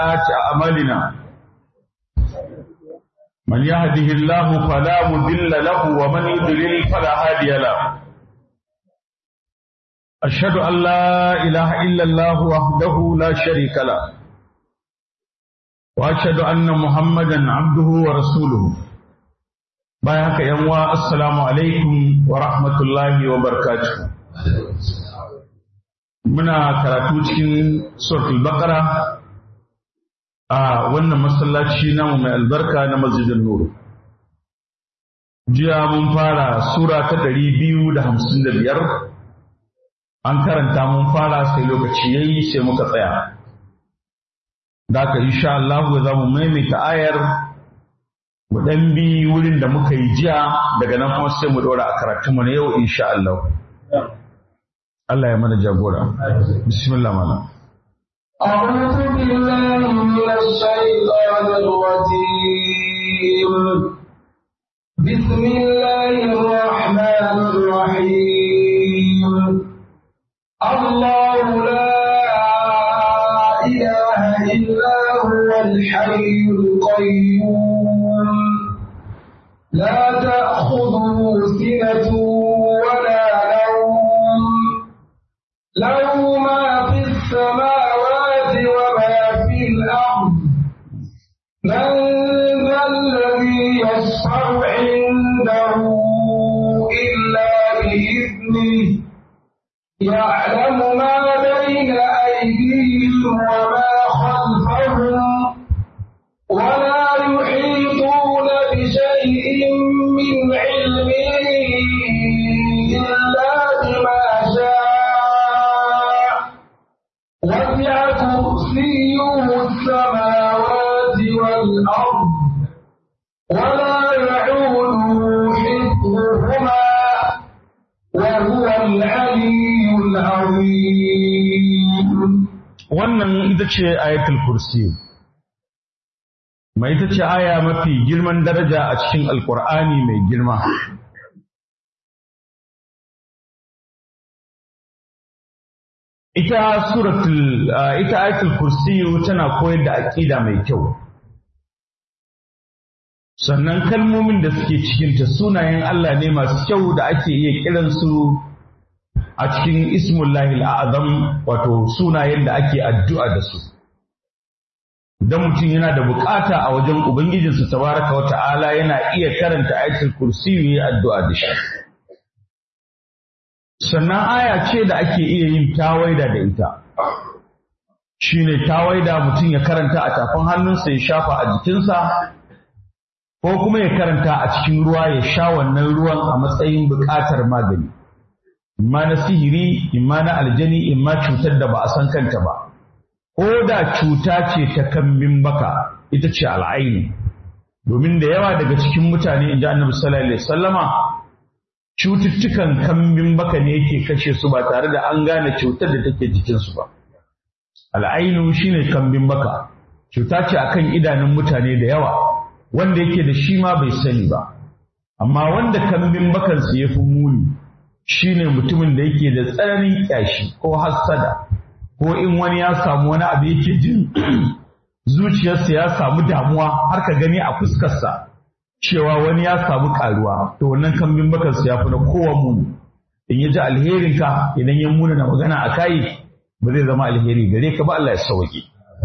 سيئات أعمالنا من يهده الله فلا مضل له ومن يضلل فلا هادي له أشهد أن لا إله إلا الله وحده لا شريك له وأشهد أن محمدا عبده ورسوله بايعك يا السلام عليكم ورحمة الله وبركاته muna karatu cikin suratul baqara a wannan masallaci namu mai albarka na masjidin nuru jiya mun fara sura ta ɗari biyu da hamsin da biyar an karanta mun fara sai lokaci ya yi sai muka tsaya da ka insha Allah za mu maimaita ayar mu ɗan bi wurin da muka yi jiya daga nan kuma sai mu ɗora a karatunmu na yau insha Allah Allah ya mana jagora. Bismillah mana. أعوذ بالله من الشيطان الرجيم بسم الله الرحمن الرحيم الله لا إله إلا هو الحي القيوم لا تأخذه سنة ولا نوم له ما في السماوات وما في الأرض من ذا الذي يشفع عنده إلا بإذنه يعلم ما بين أيديهم وما خلفهم ولا يحيطون بشيء من علمه إلا بما شاء وسع كرسيه السماوات والأرض ولا يعوده حفظهما وهو العلي العظيم Wannan ita ce ayatul kursi. Mai ita ce aya mafi girman daraja a cikin Alƙur'ani mai girma. Ita suratul ita ayatul kursi tana koyar da aƙida mai kyau. Sannan kalmomin da suke cikinta sunayen Allah ne masu kyau da ake iya kiransu a cikin ismullahi azam wato sunayen da ake addu'a da su. Idan mutum yana da bukata a wajen Ubangijinsa tabaraka wa ta'ala yana iya karanta ayatul kursi yi addu'a da shi. Sannan aya ce da ake iya yin tawaida da ita. Shi ne tawaida mutum ya karanta a tafin hannunsa ya shafa a jikinsa, ko kuma ya karanta a cikin ruwa ya sha wannan ruwan a matsayin bukatar magani. imma na sihiri, imma na aljani, imma cutar da ba a san kanta ba. Ko da cuta ce ta kambin baka, ita ce al'aini. Domin da yawa daga cikin mutane, in ji annabi sallallahu alaihi sallama, cututtukan kambin baka ne yake kashe su ba tare da an gane cutar da take jikinsu ba. Al'ainu shine kambin baka, cuta ce akan idanun mutane da yawa, wanda yake da shi ma bai sani ba. Amma wanda kambin bakansu ya fi muni, shi ne mutumin da yake da tsananin ƙyashi ko hassada ko in wani ya samu wani abu yake jin zuciyarsa ya samu damuwa har ka gani a fuskarsa cewa wani ya samu ƙaruwa to wannan kambin bakansa ya fi na kowa muni in ya ji alherinka idan ya muna na magana a kayi ba zai zama alheri gare ka ba Allah ya sauke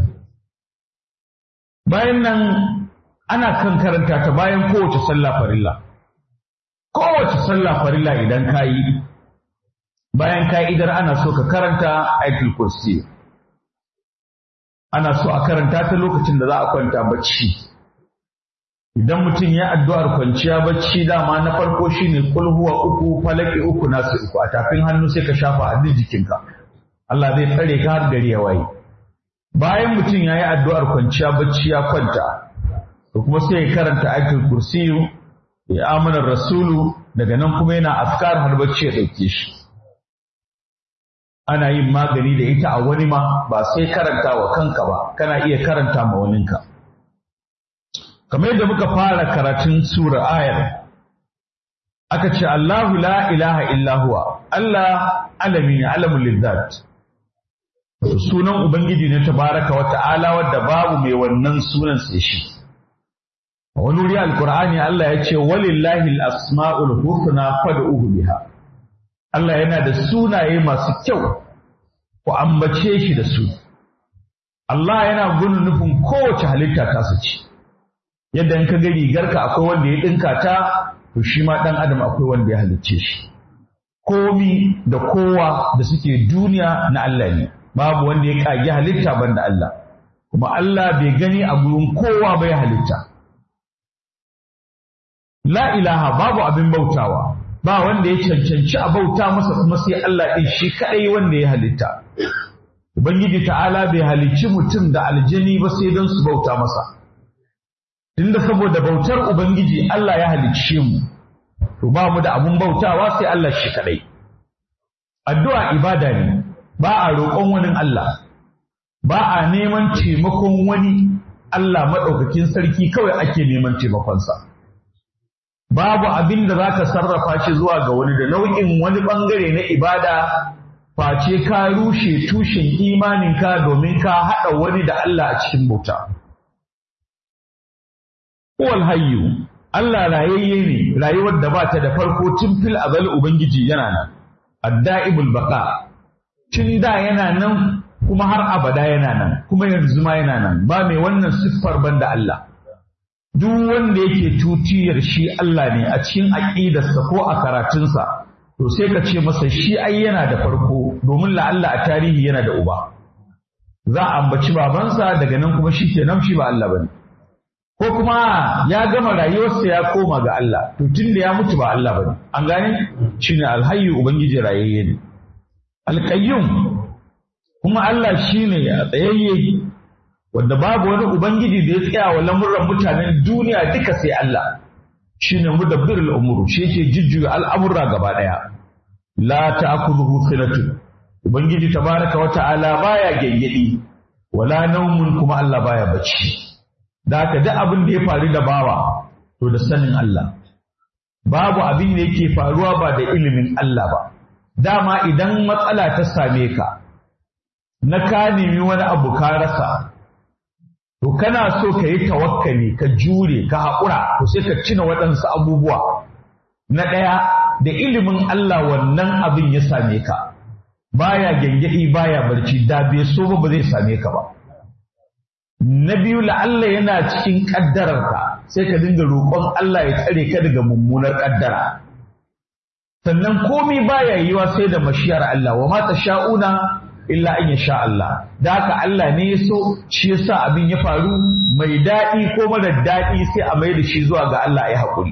bayan nan ana kan karanta ta bayan kowace sallah farilla kowace sallah farilla idan ka yi bayan ka idar ana so ka karanta ayatul kursi ana so a karanta ta lokacin da za a kwanta bacci idan mutum ya addu'ar kwanciya bacci dama na farko shine kul huwa uku falaki uku nasu uku a tafin hannu sai ka shafa a duk jikinka Allah zai tsare ka har gari ya waye bayan mutum ya yi addu'ar kwanciya bacci ya kwanta to kuma sai ya karanta ayatul kursiyu ya amana rasulu daga nan kuma yana askar har bacci ya ɗauke shi ana yin magani da ita a wani ma ba sai karanta wa kanka ba kana iya karanta ma waninka kamar yadda muka fara karatun sura ayar aka ce Allahu la ilaha illa huwa Allah alami ne alamun lizzat sunan ubangiji ne tabaraka wa ta'ala wadda babu mai wannan sunan sai shi a wani wuri alkur'ani Allah ya ce walillahi al-asma'ul husna fad'uhu biha Allah yana da sunaye masu kyau ku ambace shi da su Allah yana gudun nufin kowace halitta ta su ci yadda in ka ga rigarka akwai wanda ya dinka ta to shi ma dan adam akwai wanda ya halicce shi komi da kowa da suke duniya na Allah ne babu wanda ya kage halitta banda Allah kuma Allah bai gani a gurin kowa bai halitta la ilaha babu abin bautawa ba wanda ya cancanci a bauta masa kuma sai Allah ɗin shi kaɗai wanda ya halitta Ubangiji ta'ala bai halicci mutum da aljani ba sai don su bauta masa tunda saboda bautar Ubangiji Allah ya halicce mu to ba mu da abun bautawa sai Allah shi kaɗai addu'a ibada ne ba a roƙon wani Allah ba a neman taimakon wani Allah maɗaukakin sarki kawai ake neman taimakonsa. babu abin da za ka sarrafa shi zuwa ga wani da nau'in wani ɓangare na ibada face ka rushe tushen imaninka domin ka haɗa wani da Allah a cikin bauta. Wal hayyu Allah rayayye ne rayuwar da ba ta da farko tun fil azal Ubangiji yana nan, adda'ibul baqa tun da yana nan kuma har abada yana nan kuma yanzu ma yana nan ba mai wannan siffar banda Allah. duk wanda yake tutiyar shi Allah ne a cikin aƙidarsa ko a karatunsa to sai ka ce masa shi ai yana da farko domin la'alla a tarihi yana da uba za a ambaci babansa daga nan kuma shi kenan shi ba Allah bane ko kuma ya gama rayuwarsa ya koma ga Allah to tunda ya mutu ba Allah bane an gane shine alhayyu ubangiji rayayye ne alqayyum kuma Allah shine a tsayayye wanda babu wani ubangiji da ya tsaya wa lamuran mutanen duniya duka sai Allah shine mudabbirul umuru shi yake jujjuya al'amura gaba daya la ta'khudhuhu sinatu ubangiji tabaraka wa ta'ala baya gengedi wala naumun kuma Allah baya bacci da haka duk abin da ya faru da bawa to da sanin Allah babu abin da yake faruwa ba da ilimin Allah ba dama idan matsala ta same ka na ka nemi wani abu ka rasa to kana so ka yi tawakkali ka jure ka haƙura to sai ka cina waɗansu abubuwa na ɗaya da ilimin Allah wannan abin ya same ka baya gyangyaɗi baya barci da bai so ba ba zai same ka ba na biyu la'alla yana cikin ƙaddararka sai ka dinga roƙon Allah ya tsare ka daga mummunar ƙaddara sannan komai baya yiwa sai da mashiyar Allah wa ma sha'una illa an yasha Allah da haka Allah ne ya so shi yasa abin ya faru mai daɗi ko mara daɗi sai a mai da shi zuwa ga Allah ya haƙuri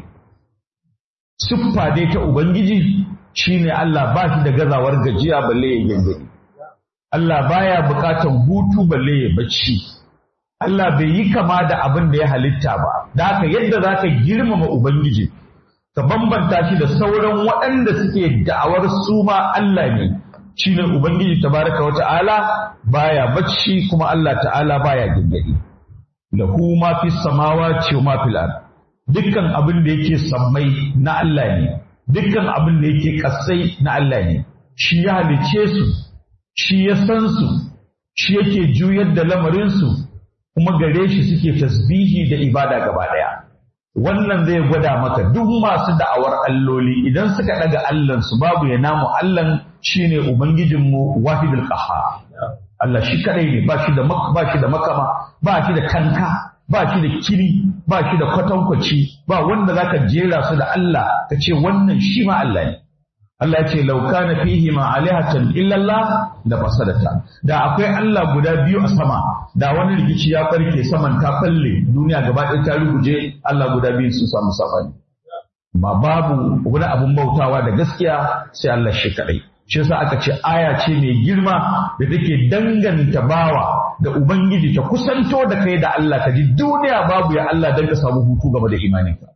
siffa dai ta ubangiji shine Allah ba shi da gazawar gajiya balle ya gangari Allah baya buƙatan hutu balle ya bacci Allah bai yi kama da abin da ya halitta ba da haka yadda za ka girmama ubangiji ka bambanta shi da sauran waɗanda suke da'awar su ma Allah ne shine ubangiji tabaraka wa ta'ala baya bacci kuma Allah ta'ala baya gingadi lahu ma fi samawati wa ma fil ard dukkan abin da yake sammai na Allah ne dukkan abin da yake kasai na Allah ne shi ya halice su shi ya san su shi yake juyar da lamarin su kuma gare shi suke tasbihi da ibada gaba daya wannan zai gwada maka duk masu da'awar alloli idan suka daga allansu babu ya namu allan shine ubangijinmu wahidul qahhar Allah shi kadai ne ba shi da ba shi da makama ba shi da kanka ba shi da kiri ba shi da kwatankwaci ba wanda zaka jera su da Allah ka ce wannan shi ma Allah ne Allah ya ce law kana fihi ma alihatan illa Allah da fasadata da akwai Allah guda biyu a sama da wani rikici ya farke saman ta falle duniya gaba ɗaya ta ruguje Allah guda biyu sun samu safani ma babu wani abun bautawa da gaskiya sai Allah shi kadai shi yasa aka ce aya ce mai girma da take danganta bawa da ubangiji ta kusanto da kai da Allah ka ji duniya babu ya Allah dan ka samu hutu game da imaninka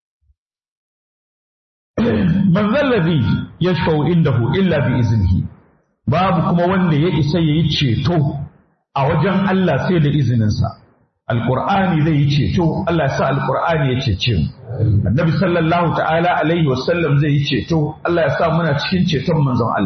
man zallazi yashfa'u indahu illa bi iznihi babu kuma wanda ya isa yayi ceto a wajen Allah sai da izininsa alqur'ani zai yi ceto Allah ya sa alqur'ani ya cece mu annabi sallallahu ta'ala alaihi wasallam zai yi ceto Allah ya sa muna cikin ceton manzon Allah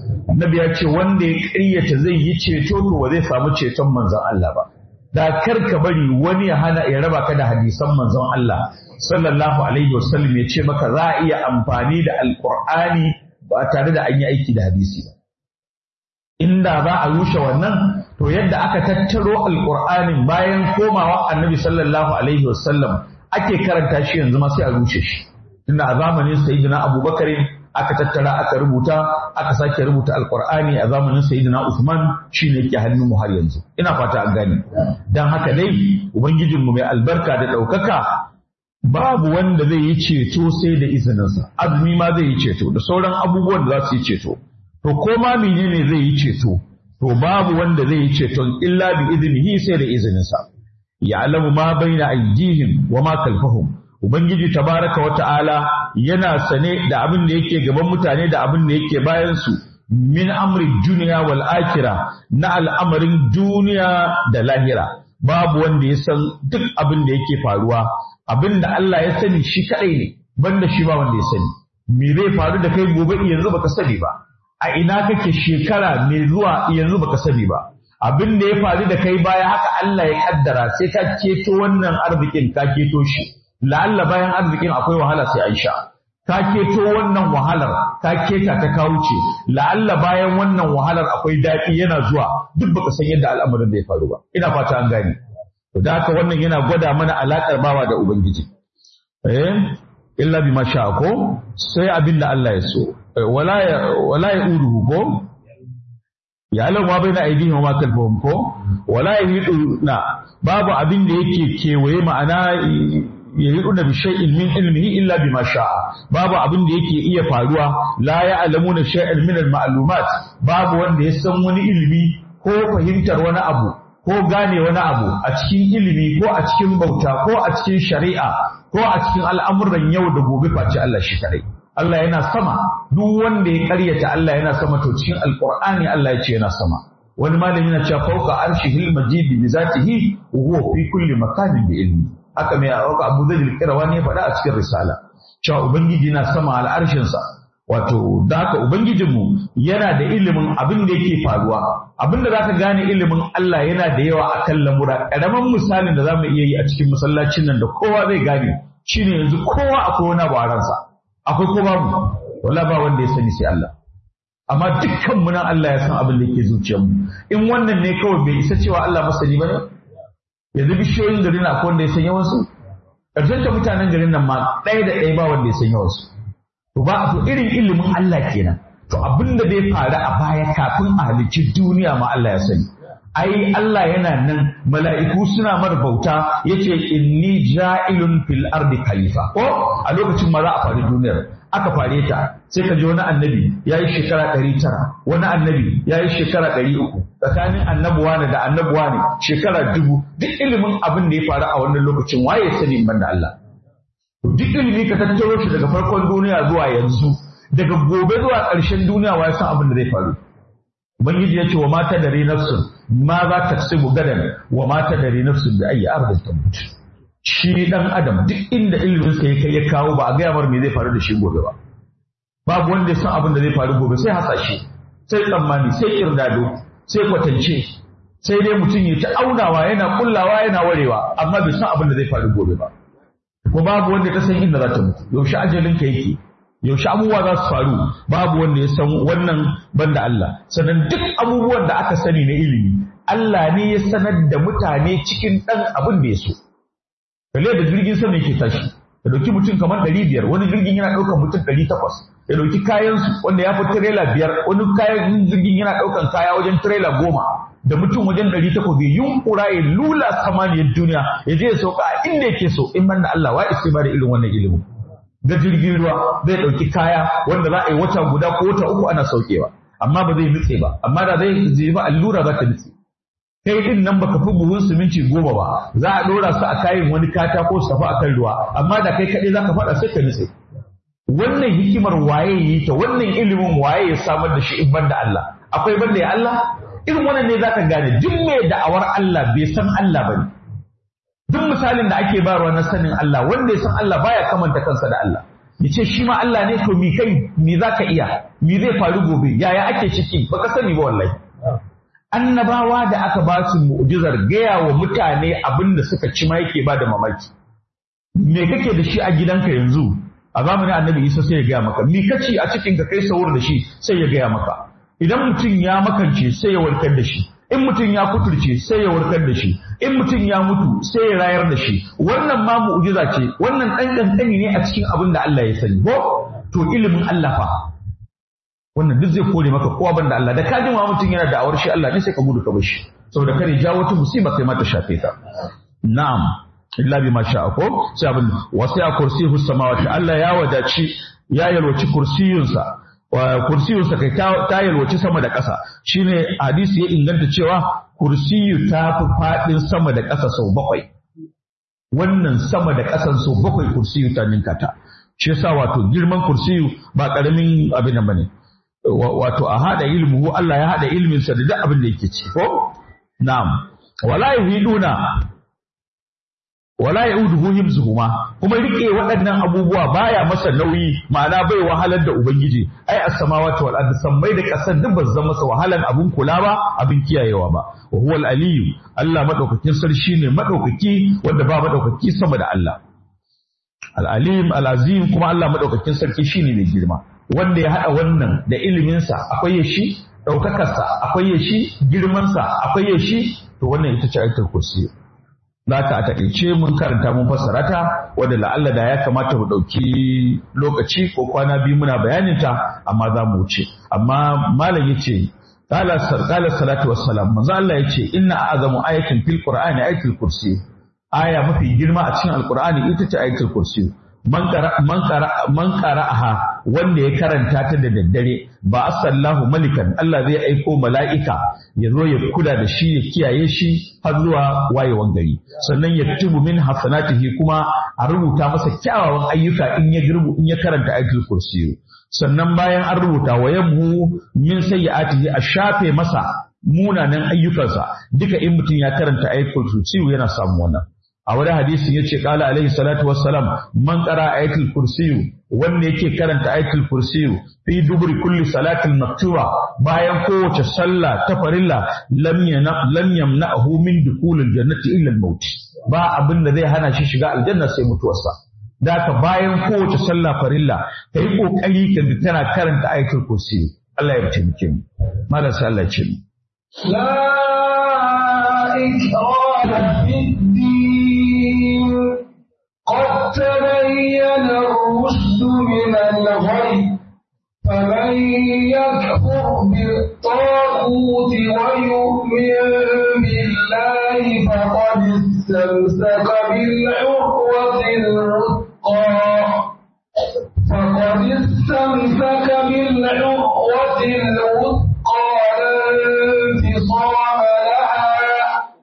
annabi ya ce wanda ya ƙaryata zai yi ceto to ba zai samu ceton manzon Allah ba da kar ka bari wani ya hana ya raba ka da hadisan manzon Allah sallallahu alaihi wasallam ya ce maka za a iya amfani da alqur'ani ba tare da an yi aiki da hadisi ba inda za a rushe wannan to yadda aka tattaro alqur'anin bayan komawa annabi sallallahu alaihi wasallam ake karanta shi yanzu ma sai a rushe shi tunda a zamanin sayyidina abubakar aka tattara aka rubuta aka sake rubuta alqur'ani a zamanin sayyidina usman shine yake hannun mu har yanzu ina fata an gane dan haka dai ubangijinmu mai albarka da ɗaukaka babu wanda zai yi ceto sai da izininsa azumi ma zai yi ceto da sauran abubuwan da za su yi ceto to ko ma menene zai yi ceto to babu wanda zai yi ceton illa bi iznihi sai da izininsa ya'lamu ma baina aydihim wa ma khalfahum ubangiji tabaraka wa ta'ala yana sane da abin da yake gaban mutane da abin da yake bayan su min amri duniya wal akhirah na al'amarin duniya da lahira babu wanda ya san duk abin da yake faruwa abin da Allah ya sani shi kadai ne banda shi ba wanda ya sani me zai faru da kai gobe yanzu baka sani ba a ina kake shekara mai zuwa yanzu baka sani ba abin da ya faru da kai baya haka Allah ya kaddara sai ka keto wannan arzikin ka keto shi la'alla bayan arzikin akwai wahala sai an sha ka keto wannan wahalar ka keta ta kawo ce la'alla bayan wannan wahalar akwai daɗi yana zuwa duk baka san yadda al'amarin da ya faru ba ina fata an gane to da haka wannan yana gwada mana alaƙar bawa da ubangiji eh illa bima sha ko sai abin da Allah ya so wala ya wala ya uruhu ko ya lau ma baina aidihim wa ma kalfahum ko wala na babu abin da yake kewaye ma'ana yahiduna bi shay'in min ilmihi illa bima sha'a babu abin da yake iya faruwa la ya'lamuna shay'an min al-ma'lumat babu wanda ya san wani ilimi ko fahimtar wani abu ko gane wani abu a cikin ilimi ko a cikin bauta ko a cikin shari'a ko a cikin al'amuran yau da gobe face Allah shi kadai Allah yana sama duk wanda ya karyata Allah yana sama to cikin alqur'ani Allah ya ce yana sama wani malami yana cewa fawqa arshihil majid bi zatihi wa huwa fi kulli makanin bi ilmi haka mai auka Abu Dawud al-Qirawani ya faɗa a cikin risala cewa ubangiji na sama al'arshinsa wato da haka ubangijinmu yana da ilimin abin da yake faruwa abin da zaka gane ilimin Allah yana da yawa akan lamura karaman misalin da zamu iya yi a cikin masallacin nan da kowa zai gane shine yanzu kowa akwai wani abu a ransa akwai ko babu wala ba wanda ya sani sai Allah amma dukkan mu nan Allah ya san abin da yake zuciyarmu in wannan ne kawai bai isa cewa Allah masani bane yanzu bishiyoyin garin na akwai wanda ya san yawansu ƙarshen da mutanen garin nan ma ɗaya da ɗaya ba wanda ya san yawansu to ba to irin ilimin Allah kenan to abin da zai faru a baya kafin a halicci duniya ma Allah ya sani ai Allah yana nan mala'iku suna mar bauta yace inni ja'ilun fil ardi khalifa ko a lokacin ma za a faru duniyar aka fare ta sai ka ji wani annabi ya yi shekara ɗari tara wani annabi ya yi shekara ɗari uku tsakanin annabuwa ne da annabuwa ne shekara dubu duk ilimin abin da ya faru a wannan lokacin waye sani ban da Allah duk ilimi ka tattaro shi daga farkon duniya zuwa yanzu daga gobe zuwa ƙarshen duniya waye san abin da zai faru ubangiji ya ce wa mata dare nafsun ma za ta tsibu gadan wa mata dare nafsun da ayi ardin tambut shi dan adam duk inda ilimin sa ya kai ya kawo ba a gaya mar me zai faru da shi gobe ba babu wanda ya san abin da zai faru gobe sai hasashe sai tsammani sai kirdado sai kwatance sai dai mutum ya ta aunawa yana kullawa yana warewa amma bai san abin da zai faru gobe ba ko babu wanda ta san inda za ta mutu yaushe ajalin ka yake yaushe abubuwa za su faru babu wanda ya san wannan banda Allah sannan duk abubuwan da aka sani na ilimi Allah ne ya sanar da mutane cikin ɗan abin da ya so kalle da jirgin sama yake tashi ya dauki mutum kamar ɗari biyar wani jirgin yana ɗaukar mutum ɗari takwas ya dauki kayansu wanda ya fi tirela biyar wani kayan jirgin yana ɗaukan kaya wajen tirela goma da mutum wajen ɗari takwas bai yunkura ya lula samaniyar duniya ya je ya sauka a inda yake so in banda Allah wa isa ba da irin wannan ilimin ga jirgin ruwa zai ɗauki kaya wanda za a yi wata guda ko wata uku ana saukewa amma ba zai nutse ba amma da zai je ba allura za ta nutse kai din nan baka fi buhun siminti goma ba za a ɗora su a kayan wani katako su tafi akan ruwa amma da kai kaɗai za ka faɗa sai ka nutse wannan hikimar waye yi ta wannan ilimin waye ya samar da shi in banda Allah akwai banda ya Allah irin wannan ne zaka gane duk mai da'awar Allah bai san Allah bane duk misalin da ake bayarwa na sanin Allah wanda ya san Allah baya kamanta kansa da Allah ya ce shi ma Allah ne to mi kai mi za ka iya mi zai faru gobe yaya ake ciki baka sani ba wallahi annabawa da aka ba su mu'jizar gaya wa mutane abin da suka ci ma yake ba da mamaki me kake da shi a gidanka yanzu a zamanin annabi isa sai ya gaya maka mi kaci a cikin ka kai sahur da shi sai ya gaya maka idan mutum ya makance sai ya warkar da shi in mutum ya kuturce sai ya warkar da shi in mutum ya mutu sai ya rayar da shi wannan ma mu'jiza ce wannan ɗan ƙanƙani ne a cikin abin da Allah ya sani ko to ilimin Allah fa wannan duk zai kore maka kowa banda Allah da ka ji ma mutum yana da awar shi Allah ne sai ka gudu ka bar shi saboda kare jawo wata musiba kai ma ta shafe ta na'am illa bi masha ko sai abin wasi'a kursiyyu samawati Allah ya wadaci ya yalwaci kursiyunsa kursiyunsa kai ta yalwaci sama da ƙasa shine hadisi ya inganta cewa kursiyu ta fi faɗin sama da ƙasa sau bakwai wannan sama da ƙasan sau bakwai kursiyu ta ninka ta shi yasa wato girman kursiyu ba ƙaramin abin nan bane wato a haɗa ilmu Allah ya haɗa ilminsa da duk abin da yake ci ko na'am wala yuhiduna wala yauduhu himzuhuma kuma rike waɗannan abubuwa baya masa nauyi ma'ana bai wahalar da ubangiji ai as-samawati wal ardi sammai da ƙasar duk ba zama masa wahalan abun kula ba abin kiyayewa ba wa huwal aliyu Allah madaukakin sarki ne madaukaki wanda ba madaukaki sama da Allah al-alim al-azim kuma Allah madaukakin sarki shine mai girma wanda ya hada wannan da iliminsa akwai ya shi ɗaukakarsa akwai ya shi girmansa akwai ya shi to wannan ita ce ayatul kursi za ka a taƙaice mun karanta mun fassara ta wadda la'alla da ya kamata mu ɗauki lokaci ko kwana biyu muna bayanin ta amma za mu wuce amma malam yace qala qala salatu wassalam manzo Allah yace inna a'zamu ayatin fil qur'ani ayatul kursi aya mafi girma a cikin alqur'ani ita ce ayatul kursi man qara man qara man qara'aha wanda ya karanta ta da daddare ba asallahu malikan Allah zai aiko mala'ika ya zo ya kula da shi ya kiyaye shi har zuwa wayewan gari sannan ya tubu min hasanatihi kuma a rubuta masa kyawawan ayyuka in ya girbu in ya karanta ayatul kursiyu sannan bayan an rubuta wa yamhu min sayyi'atihi a shafe masa munanan ayyukansa duka in mutum ya karanta ayatul kursiyu yana samu wannan a wani hadisin ya ce kala alaihi salatu wassalam man qara ayatul kursiyu wanda yake karanta ayatul kursiyu fi duburi kulli salatin maktuba bayan kowace sallah ta farilla lam lam yamna'hu min dukulil jannati illa al-maut ba abin da zai hana shi shiga aljanna sai mutuwarsa daka bayan kowace sallah farilla kai kokari ka tana karanta ayatul kursiyu Allah ya taimake mu marasa Allah ya ce la ikraha fid قد تبين الرشد من الغي فمن يكفر بالطاغوت ويؤمن بالله فقد استمسك بالعروة الوثقى فقد استمسك بالعروة الوثقى لا انفصام لها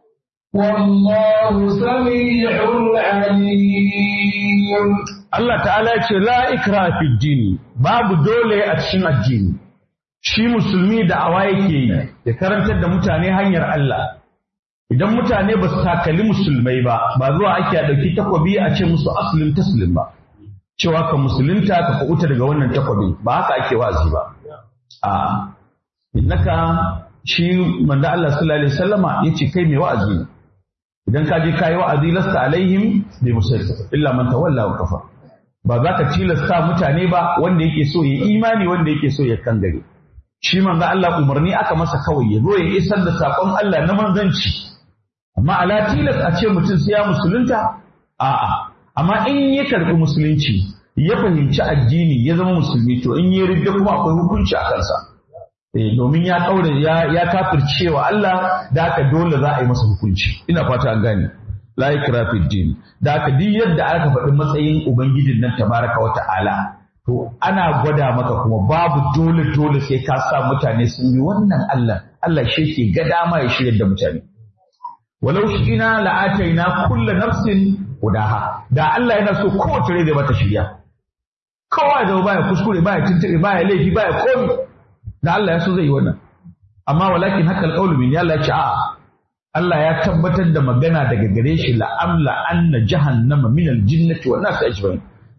والله سميع عليم Allah ta'ala ce la ikra fi dini babu dole a cikin addini shi musulmi da awa yake yi ya karantar da mutane hanyar Allah idan mutane ba su takali musulmai ba ba zuwa ake a ɗauki takwabi a ce musu asulin taslim ba cewa ka musulunta ka kuɓuta daga wannan takwabi ba haka ake wazi ba a innaka shi manzo Allah sallallahu alaihi wasallama yace kai mai wa'azi ne idan ka je ka yi wa'azi lasta alaihim bi musaitir illa man tawalla wa kafa ba za ka tilasta mutane ba wanda yake so ya imani wanda yake so ya kangare shi manzo Allah umarni aka masa kawai ya zo ya isar da sakon Allah na manzanci amma ala tilas a ce mutum sai ya musulunta a'a amma in ya karbi musulunci ya fahimci addini ya zama musulmi to in ya ridda kuma akwai hukunci a kansa domin ya kaure ya ya kafircewa Allah da haka dole za a yi masa hukunci ina fata an gane la ikra fi din da haka duk yadda aka faɗi matsayin ubangijin nan tabaraka wa ta'ala to ana gwada maka kuma babu dole dole sai ka sa mutane sun yi wannan Allah Allah shi ke ga dama ya shirya da mutane walau shi ina la'ataina kullu nafsin hudaha da Allah yana so kowace rai da mata shirya kowa da baya kuskure baya tuntube baya laifi baya komi da Allah ya so zai yi wannan amma walakin haka alƙawlu min Allah ya ce a'a Allah ya tabbatar da magana daga gare shi la'amla anna jahannama min aljinnati wan nas ajma'in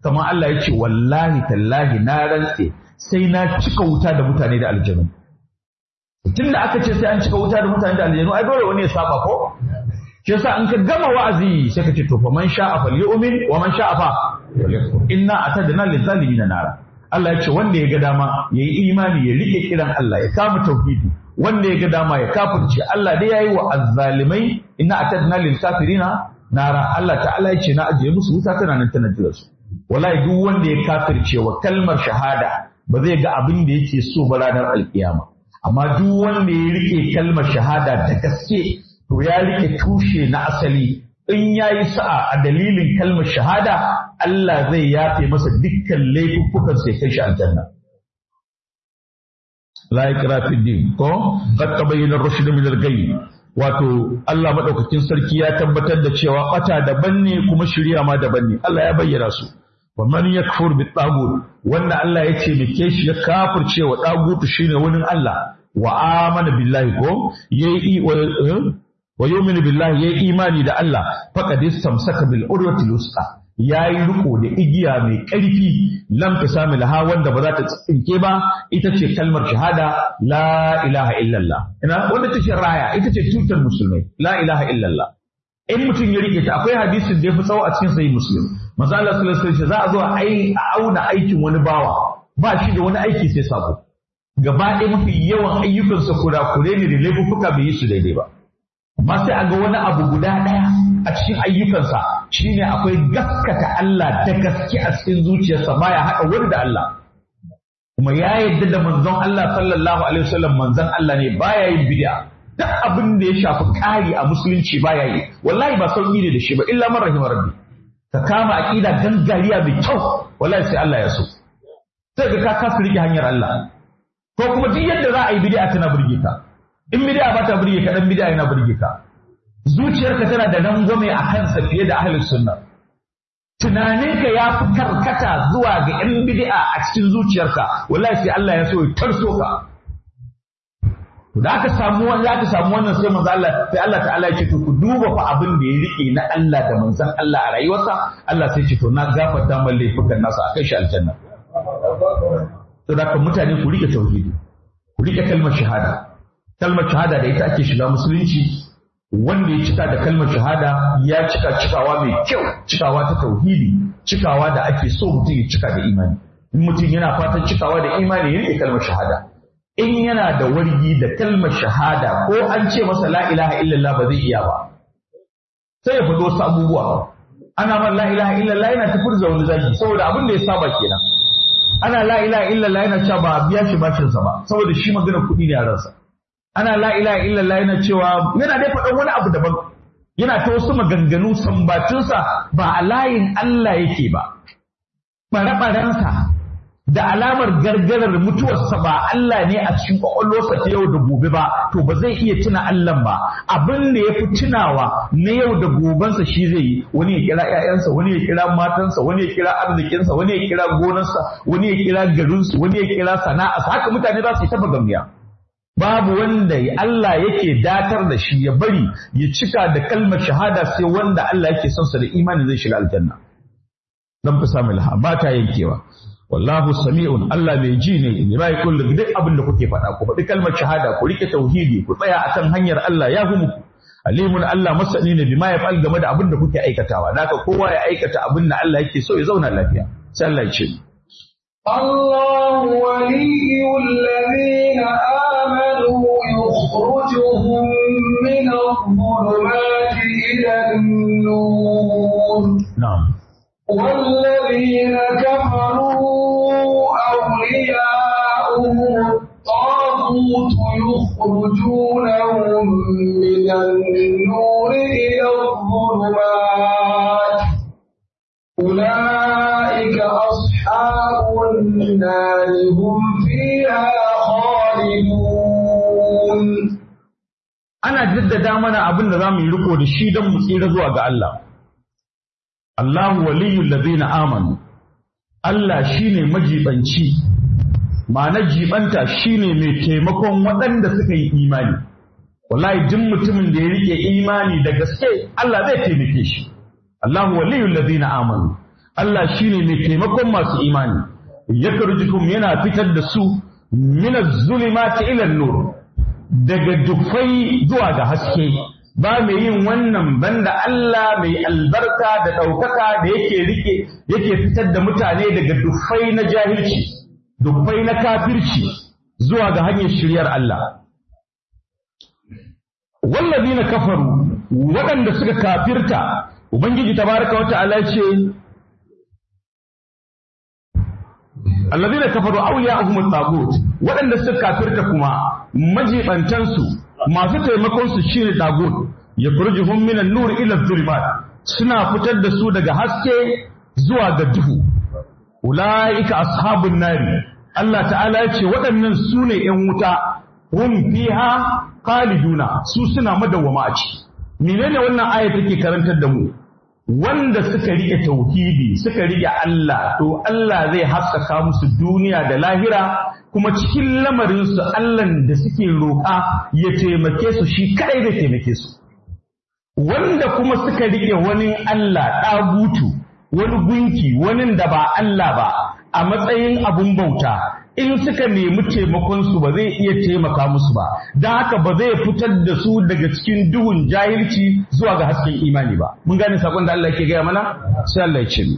kamar Allah ya ce wallahi tallahi na rantse sai na cika wuta da mutane da aljanu tun da aka ce sai an cika wuta da mutane da aljanu ai dole wani ya saba ko shi yasa in ka gama wa'azi sai ka ce to fa man sha'a falyu'min wa man sha'a fa inna atadna lizalimin nara Allah ya ce wanda ya ga dama yayi imani ya rike kiran Allah ya kama tauhidi wanda ya ga dama ya kafirce Allah dai yayi wa azzalimai inna atadna lil kafirina nara Allah ta'ala ya ce na ajiye musu wuta tana nan tana jira su wallahi duk wanda ya kafirce wa kalmar shahada ba zai ga abin da yake so ba ranar alkiyama amma duk wanda ya rike kalmar shahada da gaske to ya rike tushe na asali in ya yi sa'a a dalilin kalmar shahada Allah zai yafe masa dukkan laifuffukan sai kai shi aljanna la ikra fi din ko qad tabayyana ar-rushd min al-ghayy wato Allah madaukakin sarki ya tabbatar da cewa bata daban ne kuma shari'a ma daban ne Allah ya bayyana su wa man yakfur bi tagut wanda Allah ya ce mike shi ya kafirce wa tagutu shine wani Allah wa amana billahi ko yayi wa yu'minu billahi yayi imani da Allah faqad istamsaka bil urwatil wusta yayi riko da igiya mai ƙarfi lam tasamil ha wanda ba za ta tsinke ba ita ce kalmar shahada la ilaha illallah ina wanda ta raya ita ce tutar musulmai la ilaha illallah in mutum ya rike ta akwai hadisin da ya fi tsawo a cikin sahih muslim manzo Allah sallallahu alaihi wasallam za a zo a auna aikin wani bawa ba shi da wani aiki sai sabo gaba ɗaya mafi yawan ayyukansa kurakure ne da laifuffuka bai yi su daidai ba amma sai a ga wani abu guda ɗaya a cikin ayyukansa shine akwai gaskata Allah da gaske a cikin zuciyarsa baya haɗa wani da Allah kuma ya yarda da manzon Allah sallallahu alaihi wasallam manzon Allah ne baya yin bid'a duk abin da ya shafi ƙari a musulunci baya yi wallahi ba sauƙi ne da shi ba illa man rahimar rabbi ka kama aqida gangariya mai kyau wallahi sai Allah ya so sai ka kasa rike hanyar Allah ko kuma duk yadda za a yi bid'a tana burge ka in bid'a ba ta burge ka dan bid'a yana burge ka zuciyarka tana da rangwame a kansa fiye da ahlus sunna tunaninka ya fi karkata zuwa ga yan bid'a a cikin zuciyarka wallahi sai Allah ya so ya tarso ka da aka samu wanda aka samu wannan sai manzo Allah sai Allah ta'ala ya ce to ku duba fa abin da ya rike na Allah da manzon Allah a rayuwarsa Allah sai ce to na gafarta man laifukan nasa a kai shi aljanna to da mutane ku rike tauhidi ku rike kalmar shahada kalmar shahada da ita ake shiga musulunci wanda ya cika da kalmar shahada ya cika cikawa mai kyau cikawa ta tauhidi cikawa da ake so mutum ya cika da imani in mutum yana fatan cikawa da imani ya rike kalmar shahada in yana da wargi da kalmar shahada ko an ce masa la ilaha illallah ba zai iya ba sai ya faɗo wasu abubuwa ana man la ilaha illallah yana ta furza wani zagi saboda abin da ya saba kenan ana la ilaha illallah yana cewa ba a biya shi bashin sa ba saboda shi magana kuɗi ne a ransa ana la ilaha illallah yana cewa yana dai faɗan wani abu daban yana ta wasu maganganu sambatunsa ba a layin Allah yake ba ɓare-ɓarensa da alamar gargarar mutuwarsa ba Allah ne a cikin kwakwalwarsa ta yau da gobe ba to ba zai iya tuna Allah ba abin da ya fi tunawa na yau da gobensa shi zai yi wani ya kira ƴaƴansa wani ya kira matansa wani ya kira arzikinsa wani ya kira gonarsa wani ya kira garinsu wani ya kira sana'arsa haka mutane za su yi ta gamiya babu wanda Allah yake datar da shi ya bari ya cika da kalmar shahada sai wanda Allah yake son sa da imani zai shiga aljanna dan fi samu ilha ba ta yankewa wallahu sami'un Allah mai ji ne in bai kullu duk abin da kuke faɗa ku faɗi kalmar shahada ku rike tauhidi ku tsaya akan hanyar Allah ya hu muku alimun Allah masani ne bima ya fa'al game da abin da kuke aikatawa naka kowa ya aikata abin da Allah yake so ya zauna lafiya sai Allah ya ce الله ولي الذين آمنوا يخرجهم من الظلمات إلى النور na'am والذين كفروا أولياؤهم الطاغوت يخرجونهم من النور إلى الظلمات أولئك أصحاب النار هم فيها خالدون ana jaddada mana abin da zamu yi riko da shi don mu tsira zuwa ga Allah Allahu waliyul ladina amanu Allah shine majibanci ma'ana jibanta shine mai taimakon waɗanda suka yi imani wallahi duk mutumin da ya rike imani da gaske Allah zai taimake shi Allahu waliyul ladina amanu Allah shine mai taimakon masu imani yakarjukum yana fitar da su min az-zulumati ila nur daga dufai zuwa ga haske ba mai yin wannan banda Allah mai albarka da ɗaukaka da yake rike yake fitar da mutane daga dufai na jahilci dufai na kafirci zuwa ga hanyar shiryar Allah wallazina kafaru waɗanda suka kafirta ubangiji tabaraka wa ta'ala ce allazina kafaru awliya'uhum at-tagut waɗanda suka kafirta kuma majibantansu masu taimakon su shine tagut yakhrujuhum minan nur ila dhulumat suna fitar da su daga haske zuwa ga duhu ulaika ashabun nari Allah ta'ala ya ce waɗannan su ne ‘yan wuta hum fiha khaliduna su suna madawwama a ciki menene wannan aya take karantar da mu wanda suka rike tauhidi suka rike Allah to Allah zai haskaka musu duniya da lahira kuma cikin lamarin su Allah da suke roƙa ya taimake su shi kai da taimake su wanda kuma suka rike wani Allah ɗagutu wani gunki wani da ba Allah ba a matsayin abun bauta in suka nemi taimakonsu ba zai iya taimaka musu ba don haka ba zai fitar da su daga cikin duhun jahilci zuwa ga hasken imani ba mun gane sakon da Allah ke gaya mana sai Allah ya ce mu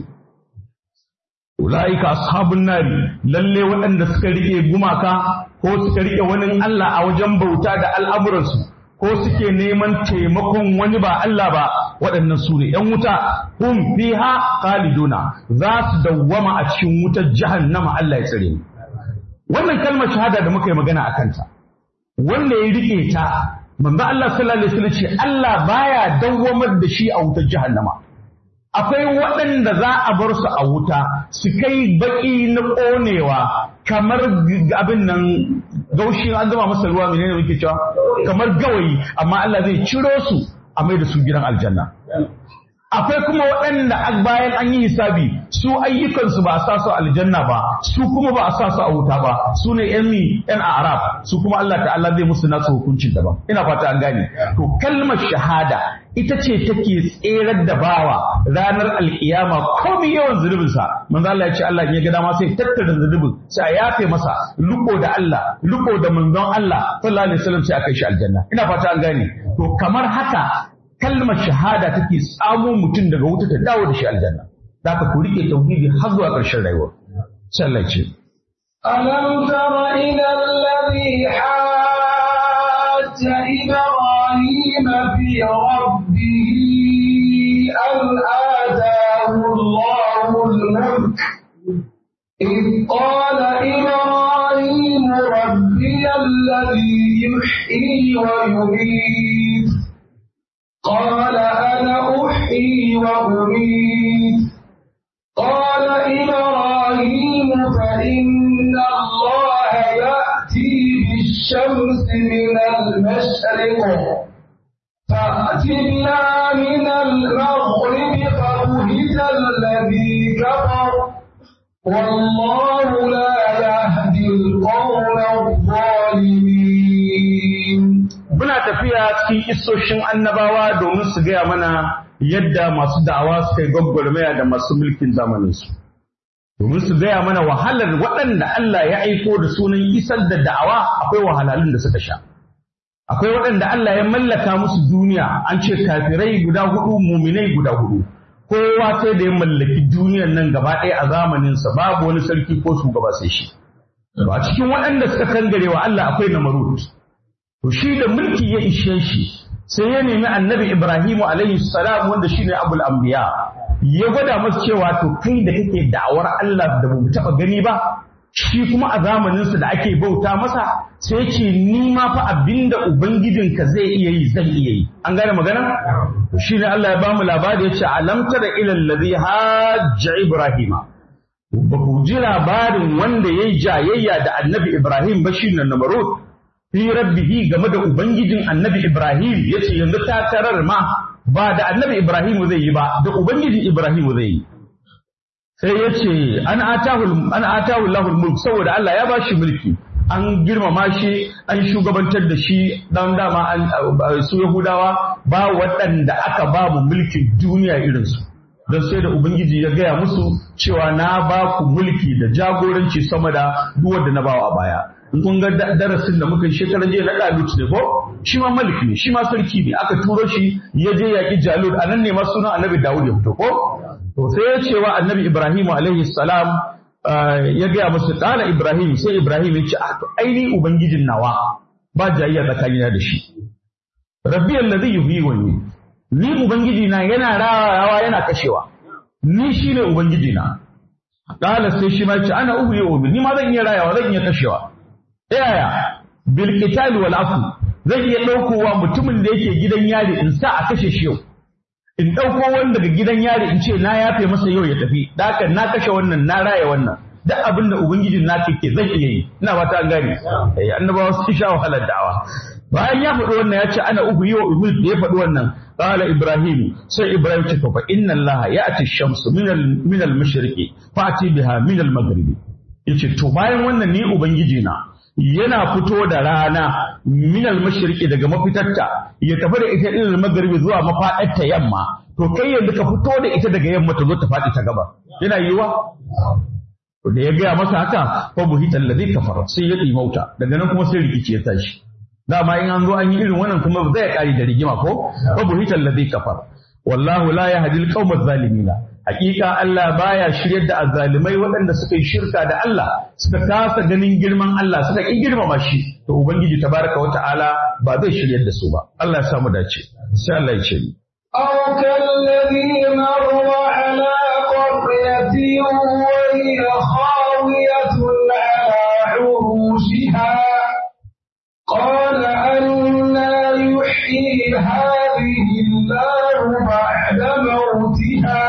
ulaika ashabun nari lalle waɗanda suka rike gumaka ko suka rike wani Allah a wajen bauta da al'amuransu ko suke neman taimakon wani ba Allah ba waɗannan su ne ‘yan wuta hum fiha khaliduna za su dawwama a cikin wutar jahannama Allah ya tsare mu wannan kalmar shahada da muka yi magana a kanta wanda ya rike ta manzo Allah sallallahu alaihi wasallam ce Allah baya dawwamar da shi a wutar jahannama akwai waɗanda za a bar su a wuta su kai baki na ƙonewa kamar abin nan gaushin an zama masa ruwa menene muke cewa kamar gawayi amma Allah zai ciro su a mai da su gidan aljanna akwai kuma waɗanda bayan an yi hisabi su ayyukansu ba a sa su aljanna ba su kuma ba a sa su a wuta ba su ne yan yan arab su kuma Allah ta'ala zai musu nasu hukuncin daban ina fata an gane to kalmar shahada ita ce take tserar da bawa ranar alkiyama komai yawan zunubinsa manzo Allah ya ce Allah ya ga dama sai tattara zunubin sai a yafe masa riko da Allah riko da manzon Allah sallallahu alaihi wasallam sai a kai shi aljanna ina fata an gane to kamar haka kalmar shahada take tsamo mutum daga wuta ta dawo da shi aljanna da ka ku rike tauhidi har zuwa ƙarshen rayuwa sallah ce ألم تر إلى الذي حاج إبراهيم في ربه أن آتاه الله الملك إذ قال إبراهيم ربي الذي يحيي ويميت قال أنا أحيي وأميت قال إبراهيم فإن الله يأتي بالشمس من المشرق فأت بها من المغرب فبهت الذي كفر والله لا يهدي القوم الظالمين muna tafiya cikin isoshin annabawa domin su gaya mana yadda masu da'awa suka yi gwaggwarmaya da masu mulkin zamaninsu. Domin su gaya mana wahalar waɗanda Allah ya aiko da sunan isar da da'awa akwai wahalhalun da suka sha. Akwai waɗanda Allah ya mallaka musu duniya an ce kafirai guda hudu muminai guda hudu. Kowa sai da ya mallaki duniyar nan gaba ɗaya a zamaninsa babu wani sarki ko shugaba sai shi. A cikin waɗanda suka kangare wa Allah akwai namarut. To shi da mulki ya ishe shi sai ya nemi annabi Ibrahimu alaihi salam wanda shine abul anbiya ya gwada masa cewa to kai da kake da'awar Allah da bamu taba gani ba shi kuma a zamaninsa da ake bauta masa sai ce ni ma fa abinda ubangijinka zai iya yi zan iya yi an gane magana shi ne Allah ya bamu labari ya ce alam tara ila allazi hajja ibrahima ba ku ji labarin wanda yayi jayayya da annabi Ibrahim ba shi ne Namrud fi rabbihi game da ubangijin annabi Ibrahim yace yanzu takarar ma ba da annabi Ibrahim zai yi ba da ubangijin Ibrahim zai yi sai yace an atahu an atahu Allahul mulk saboda Allah ya bashi mulki an girmama shi an shugabantar da shi dan dama an su Yahudawa ba waɗanda aka ba mu mulkin duniya irin su don sai da ubangiji ya gaya musu cewa na ba ku mulki da jagoranci sama da duk wanda na bawa a baya in kun ga darasin da muka yi shekaran jiya na Dalut ne ko shi ma malik ne shi ma sarki ne aka turo shi ya je yaƙi Jalut a nan ne ma sunan annabi Dawud ya fito ko to sai ya ce wa annabi Ibrahim alaihi salam ya gaya musu ɗana Ibrahim sai Ibrahim ya ce a to aini ubangijin nawa ba jayayya tsakanina da shi rabbi allazi yuhyi wa yumiit ni ubangiji na yana rawawa yana kashewa ni shine ubangiji na qala sai shi ma ce ana uhyi wa ni ma zan iya rayawa zan iya kashewa yaya bil qital wal afu zan iya daukowa mutumin da yake gidan yari in sa a kashe shi yau in dauko wanda daga gidan yari in ce na yafe masa yau ya tafi daka na kashe wannan na raya wannan duk abin da ubangijin na ke zan iya yi ina ba ta gane eh annabawa sun sha wahalar da'awa bayan ya faɗi wannan ya ce ana uku yi wa uhud da ya faɗi wannan qala ibrahim sai ibrahim ce fa inna allaha ya'ti ash-shamsu min al min al-mashriqi fa'ti biha min al-maghribi yace to bayan wannan ni ubangiji na yana fito da rana min al-mashriqi daga mafitarta ya tafi da ita ilal maghribi zuwa mafadarta yamma to kai yanzu ka fito da ita daga yamma ta zo ta faɗi ta gaba yana yiwa da ya gaya masa haka fa buhital ladhi kafara sai ya mauta daga nan kuma sai rikici ya tashi dama in an zo an yi irin wannan kuma ba zai kare da rigima ko fa buhital ladhi kafara wallahu la yahdi al-qawma adh-dhalimina hakika Allah baya shiryar da azzalimai waɗanda suka yi shirka da Allah suka kasa ganin girman Allah suka ki girmama shi to ubangiji tabaraka wa ta'ala ba zai shiryar da su ba Allah ya samu dace sai Allah ya ce ni أو كالذي مر على قرية وهي خاوية على عروشها قال أنا يحيي هذه الله بعد موتها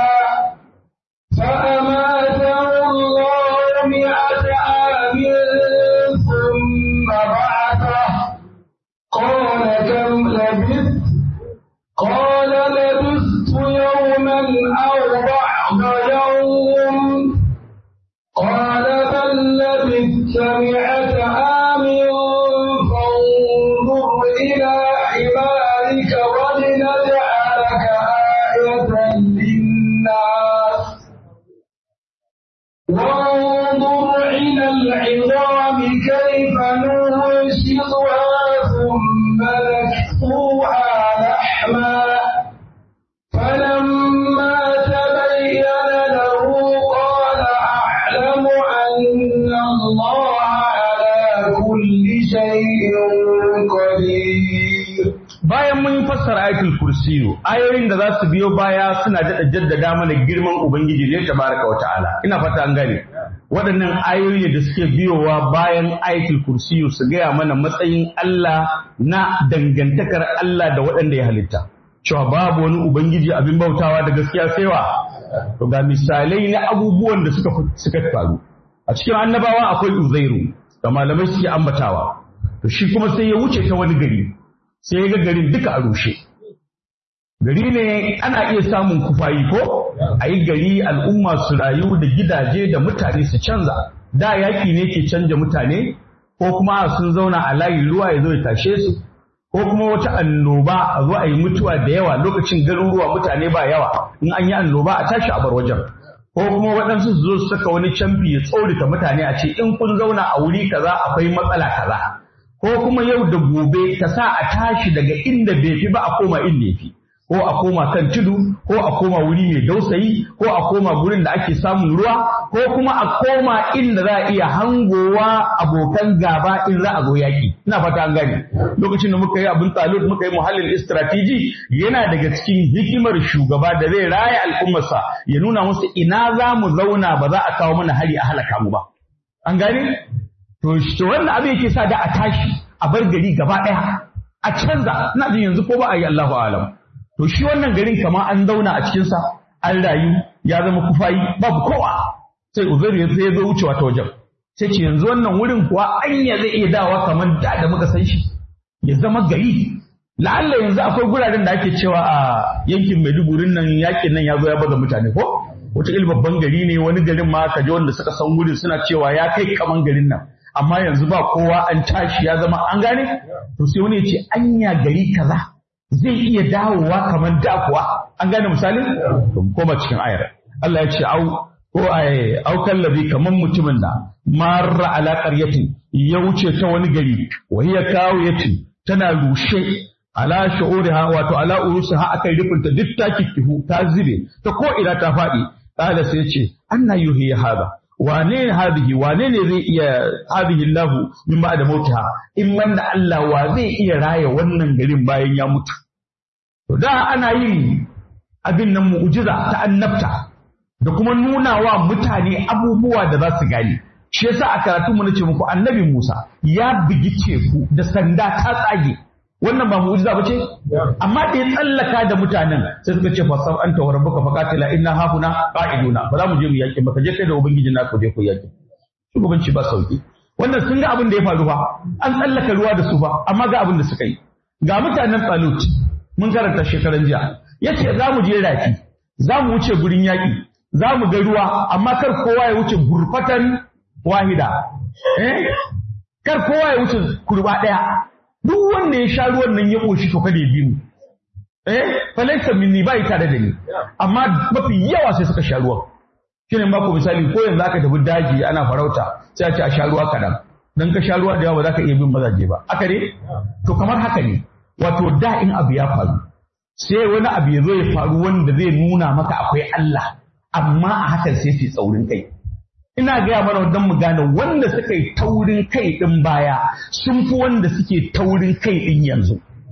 فأماته الله مئة عام ثم بعثه قال كم لبثت قال لبثت يوما أو بعض يوم قال بل لبثت مئة عام فانظر إلى حمارك ولنجعلك آية للناس وانظر إلى العظام كيف ننشطها ثم نكسوها لحما فلما تبين له قال أعلم أن الله على كل شيء قدير bayan mun fassara ayatul kursiyu ayoyin da za su biyo baya suna daɗa jaddada mana girman ubangiji ne tabaraka wa ta'ala ina fata an gane waɗannan ayoyi da suke biyowa bayan ayatul kursiyu su gaya mana matsayin Allah na dangantakar Allah da waɗanda ya halitta cewa babu wani ubangiji abin bautawa da gaskiya sai wa to ga misalai na abubuwan da suka suka faru a cikin annabawa akwai uzairu da malamai suke ambatawa to shi kuma sai ya wuce ta wani gari sai ya ga garin duka a rushe gari ne ana iya samun kufayi ko a yi gari al'umma su rayu da gidaje da mutane su canza da yaki ne ke canja mutane ko kuma sun zauna a layin ruwa ya zo ya tashe su ko kuma wata annoba a zo a yi mutuwa da yawa lokacin garuruwa mutane ba yawa in an yi annoba a tashi a bar wajen ko kuma waɗansu su zo su saka wani camfi ya tsorita mutane a ce in kun zauna a wuri kaza akwai matsala kaza ko kuma yau da gobe ta sa a tashi daga inda bai fi ba a koma inda ya fi ko a koma kan tudu ko a koma wuri mai dausayi ko a koma gurin da ake samun ruwa ko kuma a koma inda za a iya hangowa abokan gaba in za a zo yaƙi ina fata an gane lokacin da muka yi abin talut muka yi muhallin istratiji yana daga cikin hikimar shugaba da zai raya al'ummarsa ya nuna musu ina za mu zauna ba za a kawo mana hari a halaka mu ba an gane To, to wannan abin yake sa da a tashi a bar gari gaba ɗaya a canza ina jin yanzu ko ba a yi Allahu alam. To shi wannan garin kamar an zauna a cikinsa an rayu ya zama kufayi babu kowa sai Uzairu ya ya zo wucewa ta wajen. Sai ce yanzu wannan wurin kuwa anya zai iya dawa kamar da da muka san shi ya zama gari. La'alla yanzu akwai guraren da ake cewa a yankin Maiduguri nan yakin nan ya zo ya baza mutane ko? Wata babban gari ne wani garin ma ka ji wanda suka san wurin suna cewa ya kai kaman garin nan. amma yanzu ba kowa an tashi ya zama an gane to sai wani ya ce anya gari kaza zai iya dawowa kamar da kuwa an gane misali to mu koma cikin ayar Allah ya ce au ko ai au kallabi kamar mutumin da marra ala qaryatin ya wuce ta wani gari wa hiya kawiyatin tana rushe ala shu'uriha wato ala urusiha akai rufinta duk ta kikkihu ta zube ta ko ina ta faɗi kala sai ce anna yuhi hada wane ne hadihi wane ne zai iya hadihi Allah min ba'da mautiha in manna Allah wa zai iya raya wannan garin bayan ya mutu to da ana yin abin nan mu'jiza ta annabta da kuma nuna wa mutane abubuwa da za su gane shi yasa a karatu mu nace muku annabi Musa ya bigi teku da sanda ta tsage wannan ba mu'jiza bace amma da ya tsallaka da mutanen sai suka ce fasab anta wa rabbuka faqatila inna hahuna qa'iduna ba za mu je mu yaki ba ka je kai da ubangiji na ku je ku yaki shugabanci ba sauki wannan sun ga abin da ya faru fa an tsallaka ruwa da su fa amma ga abin da suka yi ga mutanen Talut mun karanta shekaran jiya yace za mu je rafi za mu wuce gurin yaki za mu ga ruwa amma kar kowa ya wuce gurfatan wahida eh kar kowa ya wuce kurba daya duk wanda ya sha ruwan nan ya koshi to kada ya bi mu eh falaisa minni bai tare da ni amma mafi yawa sai suka sha ruwan shine ba ku misali ko yanzu aka tafi daji ana farauta sai a ce a sha ruwa kadan dan ka sha ruwa da yawa ba za ka iya bin mazaje ba aka ne to kamar haka ne wato da in abu ya faru sai wani abu ya zo ya faru wanda zai nuna maka akwai Allah amma a hakan sai su tsaurin kai ina gaya mana don mu gane wanda suka yi taurin kai ɗin baya sun fi wanda suke taurin kai ɗin yanzu.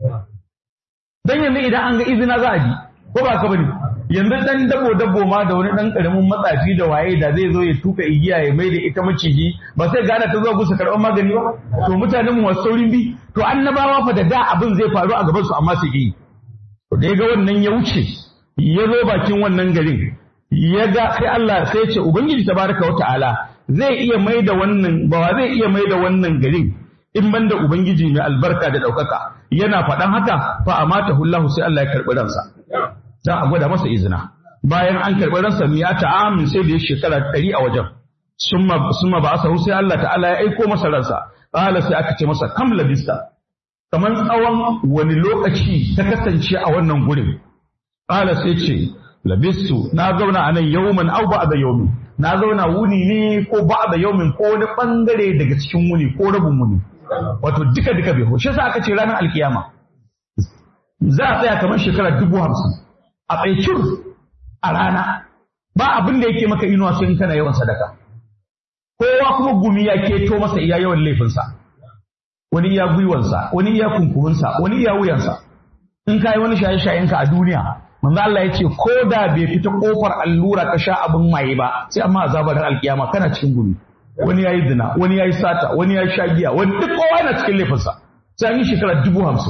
Don yanzu idan an ga izina za a ji, ko ba ka bane? Yanzu ɗan dabo dabo ma da wani ɗan ƙaramin matsafi da waye da zai zo ya tuka igiya ya mai da ita maciji ba sai gane ta zo gusa karɓar magani ba? To mutanen mu wasu saurin bi, to annabawa fa da da abin zai faru a gaban su amma su yi. To da ya ga wannan ya wuce, ya zo bakin wannan garin, ya ga sai Allah sai ce Ubangiji tabaraka wa ta'ala zai iya mai da wannan ba zai iya mai da wannan garin in banda Ubangiji mai albarka da ɗaukaka yana faɗan haka fa amata hullahu sai Allah ya karɓi ransa za a gwada masa izina bayan an karɓi ransa ya ta'amin sai da ya shekara ɗari a wajen summa summa ba asa sai Allah ta'ala ya aiko masa ransa qala sai aka ce masa kam labista kamar tsawon wani lokaci ta kasance a wannan gurin qala sai ce labistu na zauna a nan yawman au ba da yaumi na zauna wuni ne ko ba da yaumin ko wani bangare daga cikin wuni ko rabin wuni wato duka duka bai shi yasa aka ce ranar alkiyama za a tsaya kamar shekara dubu hamsin a tsaikir a rana ba abin da yake maka inuwa sai in kana yawan sadaka kowa kuma gumi ya keto masa iya yawan laifinsa wani iya gwiwansa wani iya kunkuminsa wani iya wuyansa in ka yi wani shaye-shayenka a duniya manzo Allah ya ce ko da bai fita kofar allura ka sha abin maye ba sai amma azabar alkiyama kana cikin gumi wani yayi zina wani yayi sata wani yayi shagiya wani duk kowa yana cikin laifinsa sai an yi shekara dubu hamsin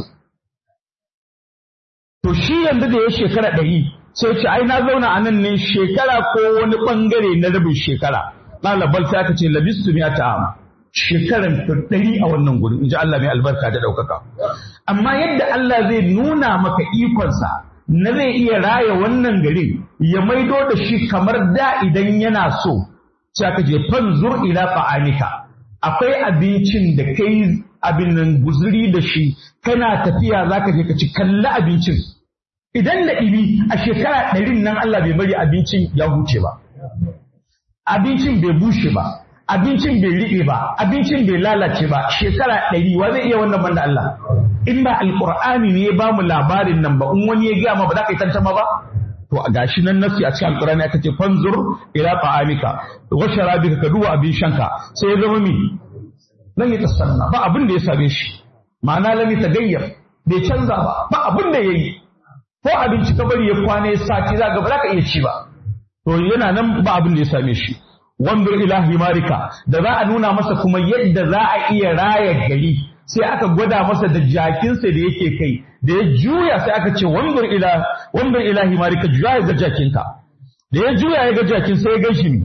to shi yanzu da ya shekara ɗari sai ce ai na zauna a nan ne shekara ko wani ɓangare na rabin shekara ɗalibal sai aka ce labistu miya ta'am shekaran ɗari a wannan gurin in ji Allah mai albarka da ɗaukaka amma yadda Allah zai nuna maka ikonsa na zai iya raya wannan garin ya maido da shi kamar da idan yana so sai aka je fanzur ila fa'anika akwai abincin da kai abin nan guzuri da shi kana tafiya zaka je ka ci kalli abincin idan da ibi a shekara ɗarin nan Allah bai bari abincin ya huce ba abincin bai bushe ba abincin bai riɓe ba abincin bai lalace ba shekara ɗari wa zai iya wannan banda Allah in ba alqur'ani ne ya ba mu labarin nan ba in wani ya gaya ma ba za ka yi tantama ba to a gashi nan nasi a cikin alqur'ani aka ce fanzur ila ta'amika wa sharabika ka duba abin shanka sai ya zama mi lan ya tasanna ba abin da ya same shi ma'ana lam tagayyar bai canza ba ba abin da yayi ko abinci ka bari ya kwana ya sati za ga ba za ka iya ci ba to yana nan ba abin da ya same shi wandur ila himarika da za a nuna masa kuma yadda za a iya raya gari sai aka gwada masa da jakinsa da yake kai da ya juya sai aka ce wandur ila wandur ila himarika juya ya ga jakinka da ya juya ya ga jakin sai ya gan shi ne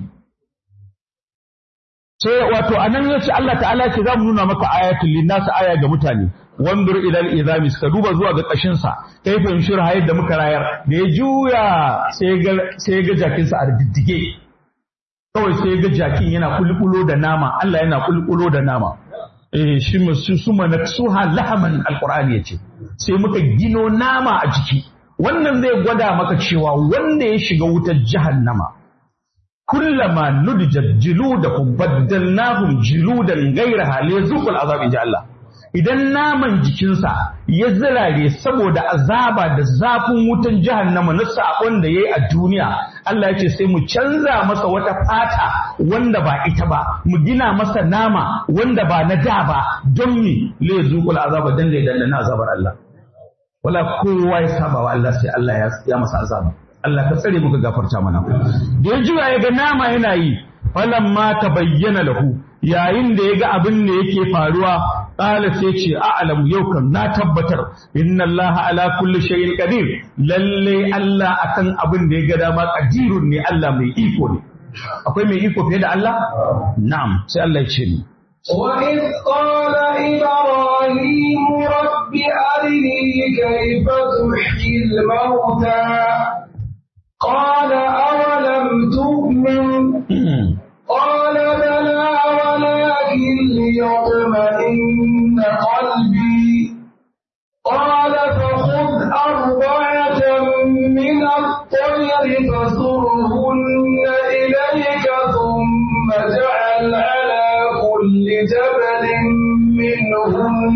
sai wato anan ya ce Allah ta'ala ce za mu nuna maka ayatul linnas aya ga mutane wandur ila al-izami ka duba zuwa ga kashin sa kai fahimshi hayar da muka rayar da ya juya sai ga sai ga jakin sa a diddige kawai sai ga jakin yana kulkulo da nama Allah yana kulkulo da nama eh shi su suma naksuha lahaman alqur'ani yace sai muka gino nama a jiki wannan zai gwada maka cewa wanda ya shiga wutar jahannama kullama nudijat jiludakum baddalnahum jiludan ghayraha liyazuqul azab inja Allah idan naman jikinsa ya zirare saboda azaba da zafin wutan jahannama na sabon da yayi a duniya Allah ya ce sai mu canza masa wata fata wanda ba ita ba mu gina masa nama wanda ba na da ba don mi liyazuqul azaba dan da dan azabar Allah wala kowa ya saba wa Allah sai Allah ya masa azaba Allah ka tsare muka gafarta mana da ya jira ya ga nama yana yi falamma tabayyana lahu yayin da ya ga abin da yake faruwa qala sai ce a'lamu yau kan na tabbatar inna Allah ala kulli shay'in qadir lalle Allah akan abin da ya ga dama qadirun ne Allah mai iko ne akwai mai iko fiye da Allah na'am sai Allah ya ce ni وإذ قال إبراهيم رب أرني كيف تحيي الموتى قال أولم تؤمن قال بلى ولكن ليطمئن قلبي قال فخذ أربعة من الطير فصرهن إليك ثم اجعل على كل جبل منهن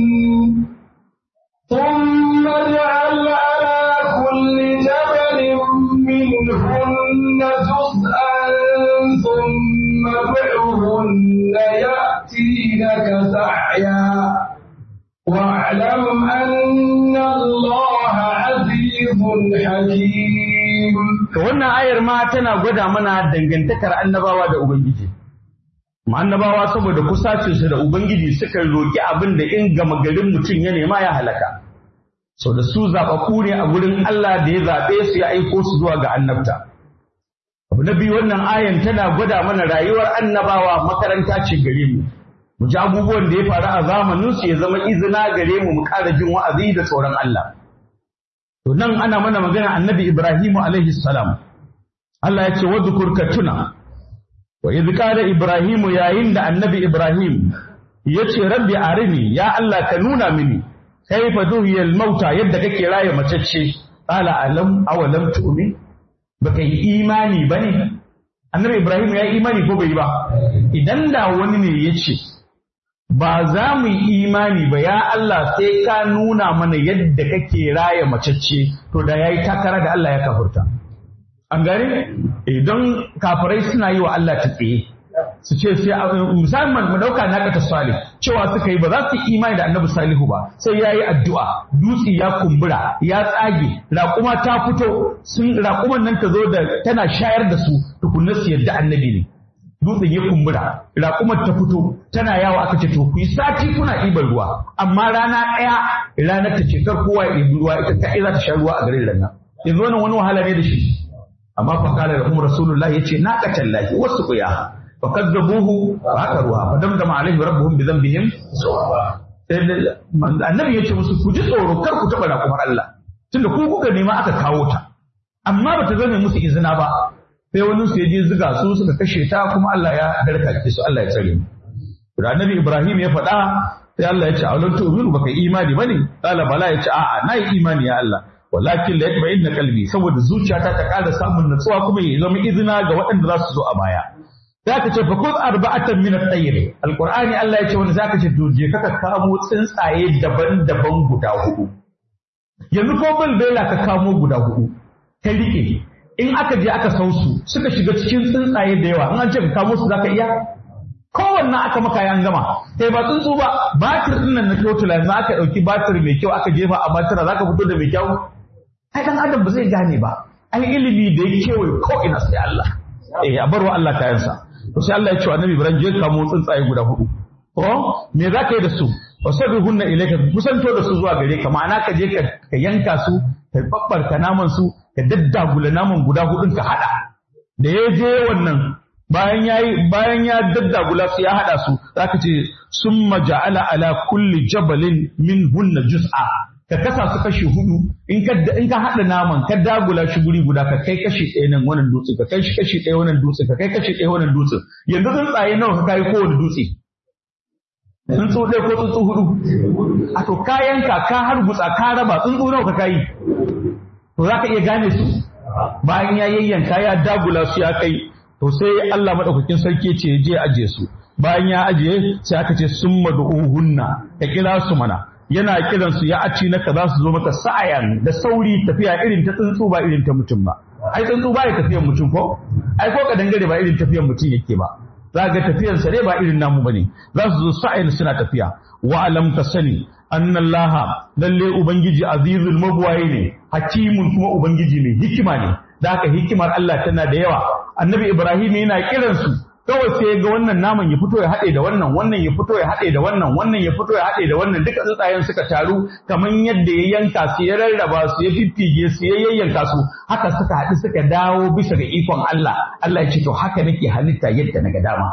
ثم اجعل على كل جبل منهن جزءا ثم ادعهن يأتينك سعيا واعلم أن الله عزيز حكيم To wannan ayar ma tana gwada mana dangantakar annabawa da Ubangiji. Ma annabawa saboda kusacinsu da Ubangiji suka roƙi abin da in gama garin mutum ya nema ya halaka. Sau da su zaɓaɓɓu ne a gurin Allah da ya zaɓe su ya aiko su zuwa ga annabta. Abu na biyu wannan ayan tana gwada mana rayuwar annabawa makaranta ce gare mu. Mu ji abubuwan da ya faru a zamanin su ya zama izina gare mu mu ƙara jin wa'azi da tsoron Allah. To nan ana mana magana annabi Ibrahimu alaihi salam. Allah ya ce wadhkur ka tuna. Wa idh qala Ibrahimu yayin da annabi Ibrahim ya ce rabbi arini ya Allah ka nuna mini kaifa duhiyal mauta yadda kake raye macecce qala alam awalam tu'min baka yi imani bane annabi Ibrahim ya yi imani ko bai yi ba idan da wani ne ya ce ba za mu yi imani ba ya Allah sai ka nuna mana yadda kake raya macecce to da yayi takara da Allah ya kafurta an gane idan kafirai suna yi wa Allah tsaye su ce sai musamman mu dauka na kata salih cewa suka yi ba za su yi imani da annabi salihu ba sai yayi addu'a dutse ya kumbura ya tsage raƙuma ta fito sun raƙuman nan ta zo da tana shayar da su tukunna su yadda annabi ne dutsen ya kumbura raƙumar ta fito tana yawo aka ce to ku yi sati kuna ɗiban ruwa amma rana ɗaya ranar ta ce kar kowa ya ɗibi ruwa ita kaɗai za ta sha ruwa a garin nan yanzu wannan wani wahala ne da shi amma fa kala da kuma rasulullah yace na katallahi wasu kuya fa kazzabuhu fa akaruha fa damdama alaihim rabbuhum bi dhanbihim annabi yace musu ku ji tsoro kar ku taɓa raƙumar Allah tunda ku kuka nema aka kawo ta amma bata zame musu izina ba sai wani su je ziga su suka kashe ta kuma Allah ya darkake su Allah ya tsare mu da annabi Ibrahim ya faɗa sai Allah ya ce aulun tu'minu baka imani bane qala bala ya ce a'a nayi imani ya Allah walakin la yatma'inna qalbi saboda zuciyata ta ƙara samun natsuwa kuma ya zama izina ga waɗanda za su zo a baya zaka ce fa kun arba'atan min at-tayr alqur'ani Allah ya ce wanda zaka ce to je ka kamo tsuntsaye daban-daban guda hudu yanzu ko balbela ka kamo guda hudu ka rike in aka je aka sau su suka shiga cikin tsuntsaye da yawa in an ce ka kamo su zaka iya kowanne aka maka yan gama kai ba tsuntsu ba batir din nan na totula yanzu aka dauki batir mai kyau aka jefa a batira zaka fito da mai kyau ai dan adam ba zai gane ba ai ilimi da ya kewaye ko ina sai Allah eh a barwa Allah kayansa to sai Allah ya ce wa Annabi Ibrahim je kamo tsuntsaye guda hudu ko me zaka yi da su wasabihunna ilayka kusanto da su zuwa gare ka ma'ana ka je ka yanka su ka babbarka naman su ka daddagula naman guda hudun ka hada da ya je wannan bayan yayi bayan ya daddagula su ya hada su zaka ce summa ja'ala ala kulli jabalin min hunna juz'a ka kasa su kashi hudu in ka in ka hada naman ka dagula shi guri guda ka kai kashi ɗaya nan wannan dutse ka kai shi kashi ɗaya wannan dutse ka kai kashi ɗaya wannan dutse yanzu tsuntsaye nawa ka kai kowane dutse tsuntsu ɗaya ko tsuntsu hudu a to kayanka ka hargutsa ka raba tsuntsu nawa ka kayi to za ka iya gane su bayan ya yayyanka ya dagula su ya kai to sai Allah madaukakin sarki ce je aje su bayan ya ajiye sai aka ce sun hunna ka kira su mana yana kiran su ya aci naka za su zo maka sa'ayan da sauri tafiya irin ta tsuntsu ba irin ta mutum ba ai tsuntsu ba ya tafiyan mutum ko ai ko ka dangare ba irin tafiyan mutum yake ba za ga tafiyan sa ba irin namu bane za su zo sa'ayan suna tafiya wa alam ka sani annallaha lalle ubangiji azizul mabwaye ne hakimun kuma ubangiji mai hikima ne da haka hikimar Allah tana da yawa annabi ibrahim yana kiransu kawai sai ga wannan naman ya fito ya haɗe da wannan wannan ya fito ya haɗe da wannan wannan ya fito ya haɗe da wannan duka tsuntsayen suka taru kamar yadda ya yanka su ya rarraba su ya fiffige su ya yayyanka su haka suka haɗu suka dawo bisa ga ikon Allah Allah ya ce to haka nake halitta yadda na ga dama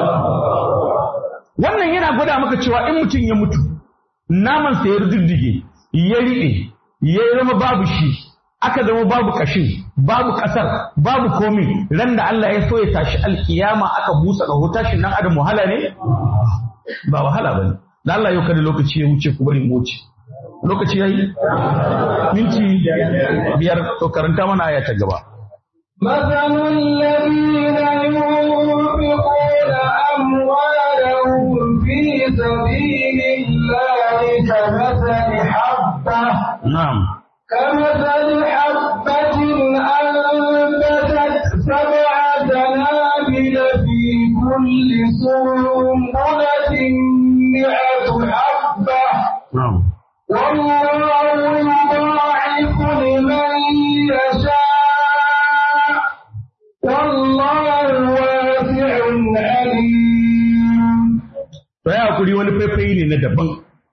wannan yana gwada maka cewa in mutum ya mutu naman sa ya riddige ya riɓe ya zama babu shi aka zama babu kashin babu kasar babu komi ran da Allah ya so ya tashi alkiyama aka busa ga tashin nan adam wahala ne ba wahala bane da Allah yau kada lokaci ya wuce ku bari mu wuce lokaci yayi minti biyar to karanta mana aya ta gaba مثل الذين ينفقون أموالهم في سبيل الله كمثل حبة na'am كمثل حبة أنبتت سبع سنابل في كل سنبلة مئة حبة na'am والله يضاعف لمن يشاء والله واسع عليم to ya hakuri wani faifai ne na daban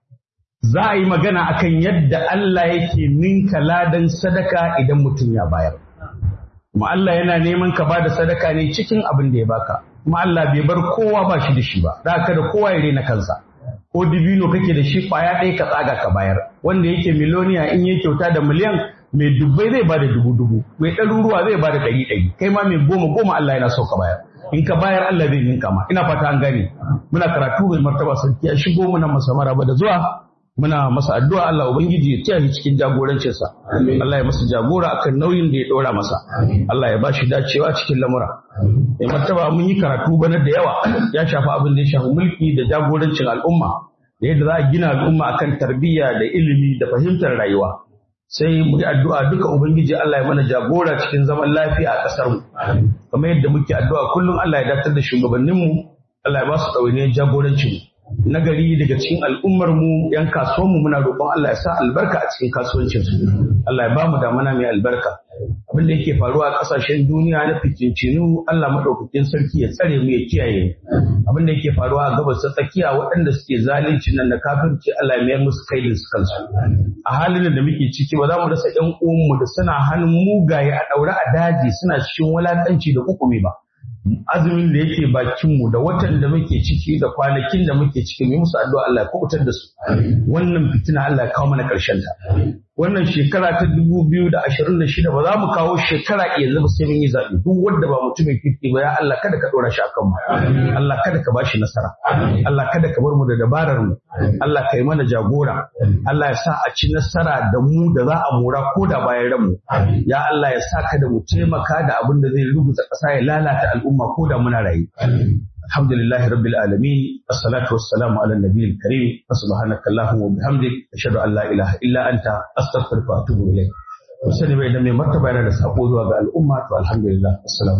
za a yi magana akan yadda Allah yake ninka ladan sadaka idan mutum ya bayar kuma Allah yana neman ka bada sadaka ne cikin abin da ya baka kuma Allah bai bar kowa ba shi da shi ba da haka da kowa ya rena kansa ko dibino kake da shi kwaya ɗaya ka tsaga ka bayar wanda yake miloniya in yi kyauta da miliyan mai dubbai zai bada dubu dubu mai ɗaruruwa zai bada ɗari ɗari kai ma mai goma goma Allah yana so ka bayar in ka bayar Allah zai ninka ma ina fata an gane muna karatu mai martaba sarki ya shigo muna masa maraba da zuwa muna masa addu'a Allah ubangiji ya taya shi cikin jagorancinsa Allah ya masa jagora akan nauyin da ya ɗora masa Allah ya bashi dacewa cikin lamura mai martaba mun yi karatu bana da yawa ya shafi abin da ya shafi mulki da jagorancin al'umma da yadda za a gina al'umma akan tarbiyya da ilimi da fahimtar rayuwa sai mu yi addu'a duka ubangiji Allah ya mana jagora cikin zaman lafiya a ƙasar mu kamar yadda muke addu'a kullum Allah ya datar da shugabanninmu Allah ya ba su ɗawainiyar jagorancin mu nagari daga cikin al'ummar mu yan kasuwan mu muna roƙon Allah ya sa albarka a cikin kasuwancin su Allah ya ba mu damana mai albarka abin da yake faruwa a ƙasashen duniya na fitincinu Allah madaukakin sarki ya tsare mu ya kiyaye mu abin da yake faruwa a gabas ta tsakiya waɗanda suke zalunci nan da kafirci Allah ya mayar musu kaidin su kansu a halin da muke ciki ba za mu rasa ƴan uwanmu da suna hannun mugaye a ɗaure a daji suna cikin wulaƙanci da hukumi ba azumin da yake bakinmu da watan da muke ciki da kwanakin da muke ciki mu yi musu addu'a Allah ya kubutar da su wannan fitina Allah ya kawo mana ƙarshen ta wannan shekara ta dubu biyu da ashirin da shida ba za mu kawo shekara yanzu ba sai mun yi zaɓe duk wanda ba mutumin kirki ba ya Allah kada ka ɗora shi a kanmu Allah kada ka bashi nasara Allah kada ka bar mu da dabarar mu Allah ka yi mana jagora Allah ya sa a ci nasara da mu da za a mora ko da bayan ranmu ya Allah ya sa kada mu taimaka da abin da zai rubuta ƙasa ya lalata al'umma ko da muna rayu الحمد لله رب العالمين الصلاة والسلام على النبي الكريم سبحانك اللهم وبحمدك أشهد أن لا إله إلا أنت أستغفرك وأتوب إليك. وسلم بين من مرتبة على الأمة والحمد لله السلام